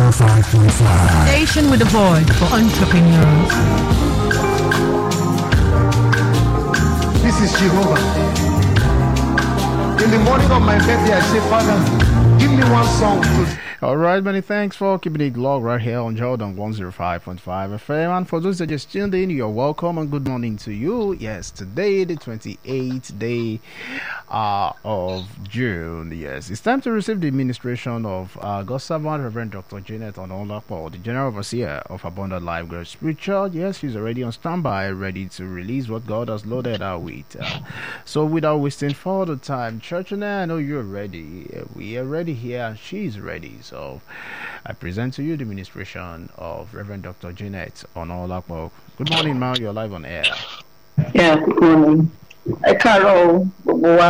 105.5. Station with a voice for entrepreneurs. This is Jehovah. In the morning of my birthday, I say, Father, give me one song to All right, many thanks for keeping it locked right here on Jordan 105.5 FM. And for those that just tuned in, you're welcome and good morning to you. Yes, today, the 28th day uh, of June. Yes, it's time to receive the administration of uh, God's servant, Reverend Dr. Janet Onolapo, the General Overseer of Abundant Life Growth Spiritual. Yes, she's already on standby, ready to release what God has loaded her with. Uh, so, without wasting further time, Church, and I know you're ready. We are ready here, and she's ready. So, I present to you the ministration of Reverend Dr. Janet Onolapo. Good morning, Ma. You're live on air. Yeah, good morning. ẹ káàárọ̀ o gbogbo wa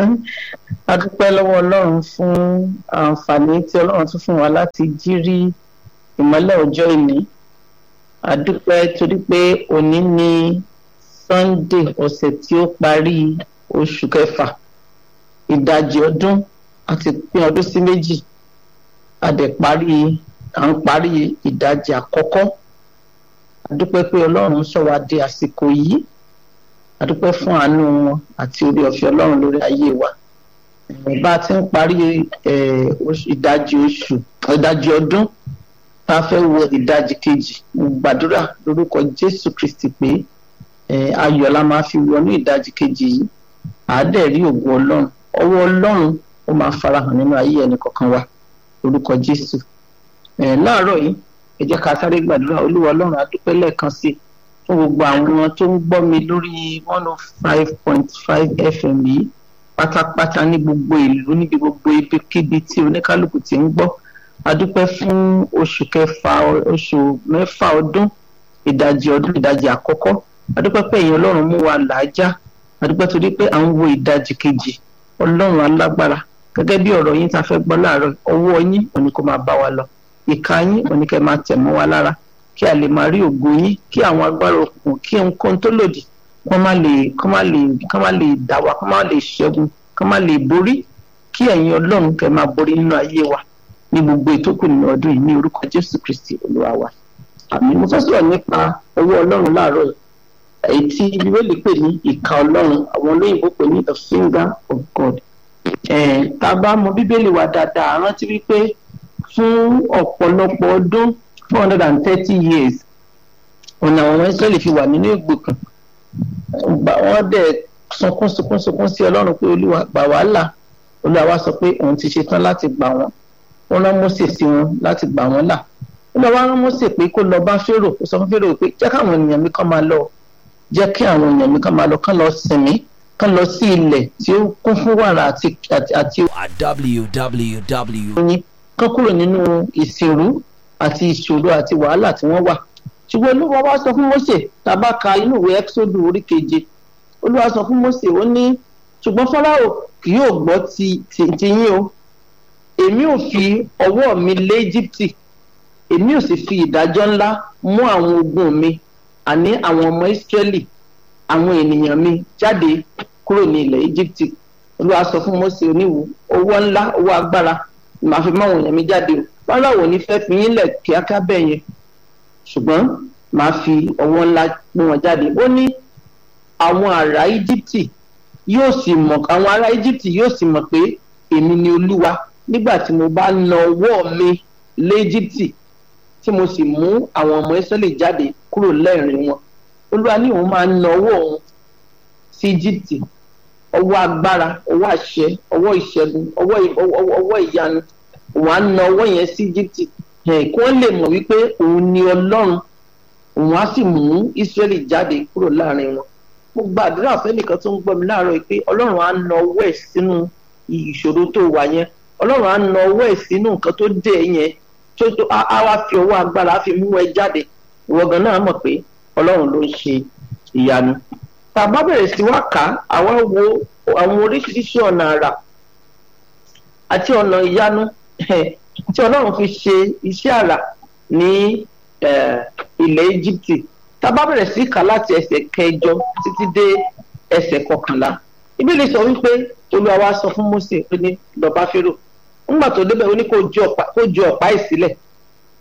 a dúpẹ́ lọ́wọ́ ọlọ́run fún àǹfààní tí ọlọ́run tún fún wa láti jí rí ìmọ́lẹ̀ ọjọ́ ìní a dúpẹ́ torí pé òní ni sunday ọ̀sẹ̀ tí ó parí oṣù kẹfà ìdajì ọdún àti pín ọdún sí méjì a dẹ̀ parí à ń parí ìdajì àkọ́kọ́ a dúpẹ́ pé ọlọ́run sọ wá di àsìkò yìí adúpẹ́ fún àánú wọn àti orí ọ̀fẹ́ ọlọ́run lórí ayé wa bá a ti ń parí ìdajì oṣù ìdajì ọdún tá a fẹ́ wọ ìdajì kejì mo gbàdúrà lórúkọ jésù kristi pé ayọ̀ la máa fi wọnú ìdajì kejì yìí àádẹ́ rí ògùn ọlọ́run ọwọ́ ọlọ́run ó máa farahàn nínú ayé ẹnì kọ̀ọ̀kan wa lórúkọ jésù láàárọ̀ yìí ẹ jẹ́ ká sáré gbàdúrà olúwa ọlọ́run adúpẹ́ lẹ́ẹ̀kan sí i fún gbogbo àwọn tó ń gbọ́ mi lórí one oh five point five fm yìí pátápátá ní gbogbo ìlú níbi gbogbo ibikíbi tí oníkálukú ti ń gbọ́ adúpẹ́ fún oṣù kẹfà oṣù mẹ́fà ọdún ìdajì ọdún ìdajì àkọ́kọ́ adúpẹ́ pé èèyàn ọlọ́run mú wa làájá adúpẹ́ torí pé à ń wo ìdajì kejì ọlọ́run alágbára gẹ́gẹ́ bí ọ̀rọ̀ yín tá a fẹ́ gbọ́ láàárọ̀ ọwọ́ yín òní kó máa bá wa lọ ìka yín òní kẹ́ máa tẹ̀ mọ́ wa lára kí a lè máa rí ògo yín kí àwọn agbára òkùnkùn kí ohunkóhun tó lòdì kó má lè kó má lè kó má lè dá wa kó má lè ṣẹ́gun kó má lè borí kí ẹ̀yin ọlọ́run kẹ́ máa borí nínú ayé wa ní gbogbo ìtókù nínú ọdún yìí ní orúkọ jésù kristi olúwa wa àmì mo fẹ́ sọ̀rọ̀ nípa owó ọlọ́run láàárọ̀ yìí èyí tí bíbélì pè ní ìka ọlọ́run àwọn olóyìnbó pè ní the finger of god tá a bá mọ bíbélì wa dáadáa rántí wípé fún ọ̀pọ̀lọpọ̀ ọdún four hundred and thirty years ọ̀nà àwọn ọmọ israẹli fi wà nínú ìgbèkùn wọ́n dẹ̀ sunkún sunkún sunkún sí ọlọ́run pé olúwa gbà wá là olúwa wá sọ pé òun ti ṣetán láti gbà wọ́n ó rán mose sí wọn láti gbà wọ́n là olúwa wá rán mose pé kó lọ bá fèrò kó sọ fún fèrò pé jẹ́ káwọn ènìyàn mi kàn máa lọ jẹ́ kí àwọn ènìyàn mi kàn máa lọ kàn lọ sinmi kàn lọ sí ilẹ̀ tí ó kún fún wàrà àti àti www. kàn kúrò nínú ìsìnrú àti ìṣòro àti wàhálà tí wọ́n wà ṣùgbọ́n olúwa wá sọ fún mose tàbá ka inú ìwé ẹ́kísódù orí keje olúwa sọ fún mose ó ní ṣùgbọ́n fáráò kì yóò gbọ́ ti ti ti yín o èmi ò fi ọwọ́ mi lé íjíbítì èmi ò sì fi ìdájọ́ ńlá mú àwọn ogun mi àní àwọn ọmọ ìsírẹ́lì àwọn ènìyàn mi jáde kúrò ní ilẹ̀ íjíbítì olúwa sọ fún mose oníwù owó ńlá owó agbára màá fi máwọn èèyàn mi jáde o fáráwò ní fẹ́ fi yín lẹ̀ kíákíá bẹ́ẹ̀ yẹn ṣùgbọ́n màá fi ọwọ́ ńlá gbé wọn jáde ó ní àwọn ará íjíbítì yóò sì mọ̀ àwọn ará íjíbítì yóò sì mọ̀ pé èmi ni olúwa nígbà tí mo bá na ọwọ́ mi lé íjíbítì tí mo sì mú àwọn ọmọ ìsọ́lẹ̀ jáde kúrò lẹ́rìn wọn olúwa ní òun máa na ọwọ́ òun sí íjíbítì ọwọ́ agbára ọwọ́ àṣẹ ọwọ́ ìṣẹ́gun ọwọ́ ìyanu òun á na ọwọ́ yẹn sí íjíbítì kí wọ́n lè mọ̀ wípé òun ni ọlọ́run òun á sì mú ísírẹ́lì jáde kúrò láàrin wọn mo gbàdúrà fẹ́nìkan tó ń gbọ́ mi láàárọ̀ pé ọlọ́run á na ọwọ́ ẹ̀ sínú ìṣòro tó wà yẹn ọlọ́run á na ọwọ́ ẹ̀ sínú nǹkan tó dé yẹn tó tó á wá fi ọwọ́ agbára á fi mú ẹ jáde ìwọ gan náà mọ̀ pé ọlọ́run ló ń ṣe ìyanu tá a bá bẹ̀rẹ̀ sí wá kà á àwa wo àwọn oríṣiríṣi ọ̀nà àrà àti ọ̀nà ìyanu tí ọlọ́run fi ṣe iṣẹ́ àrà ní ilẹ̀ íjíbítì tá a bá bẹ̀rẹ̀ sí kà láti ẹsẹ̀ kẹjọ títí dé ẹsẹ̀ kọkànlá ìbílẹ̀ sọ wípé olúwa wa sọ fún mose pé ní lọ́ba fẹ́rò ńgbà tó débẹ̀ ó ní kó ju ọ̀pá kó ju ọ̀pá ẹ̀ sílẹ̀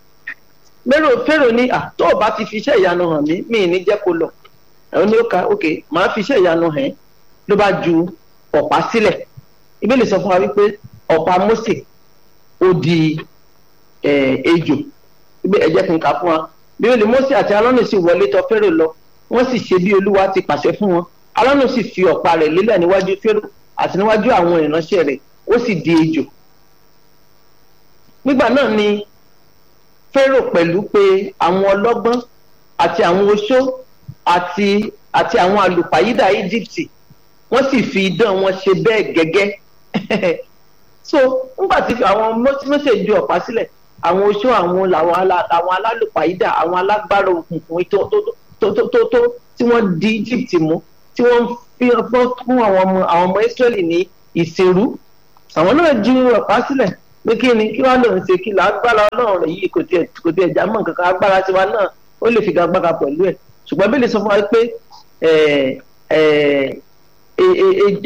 mẹ́rò fẹ́rò ní à tó o bá ti fi iṣẹ́ ìyanu hàn mí mi ì ní jẹ́ kó lọ ẹ̀rọ ní ó ka ok màá fi iṣẹ́ ìyanu hàn ẹ́ ló bá ju ọ̀pá sílẹ̀ ìbéèrè sọ fún wa wípé ọ̀pá Mósè ó di eh, ejò ibi ẹ̀jẹ̀ kì í kà fún wa bíbélì Mósè àti Áárónì sì wọlé tọ̀ Fẹ́rò lọ wọ́n sì ṣe bí Olúwa ti pàṣẹ fún wọn Áárónì sì fi ọ̀pá rẹ̀ lélẹ̀ níwájú Fẹ́rò àti níwájú àwọn ìránṣẹ́ rẹ̀ ó sì di ejò nígbà náà ni Fẹ́rò pẹ̀lú pé àwọn ọlọ́gbọ́n àti àwọn oṣó àti àti àwọn àlùpàyídà Íjíbítì wọ́n sì fi idán wọn ṣe bẹ́ẹ̀ gẹ́gẹ́ so nígbà tí àwọn Mósè ju ọ̀pá sílẹ̀ àwọn oṣó àwọn làwọn alá- àwọn alálùpàyídà àwọn alágbára òkùnkùn tó tó tó tó tó tó tí wọ́n di Egypt mú tí wọ́n fi fọ́ fún àwọn ọmọ àwọn ọmọ Israẹli ní ìṣerú àwọn náà ju ọ̀pá sílẹ̀ pé kí ni kí wọ́n lòun ṣe kí lágbára Ọlọ́run rẹ̀ yìí kò tiẹ̀ kò tiẹ̀ já mọ́ nǹkan kan agbára tiwa náà ó lè fi gagbága pẹ̀lú ẹ̀ ṣùgbọ́n bí lè sọ fún wa pé ẹ̀ ẹ̀ ẹ̀ ẹ̀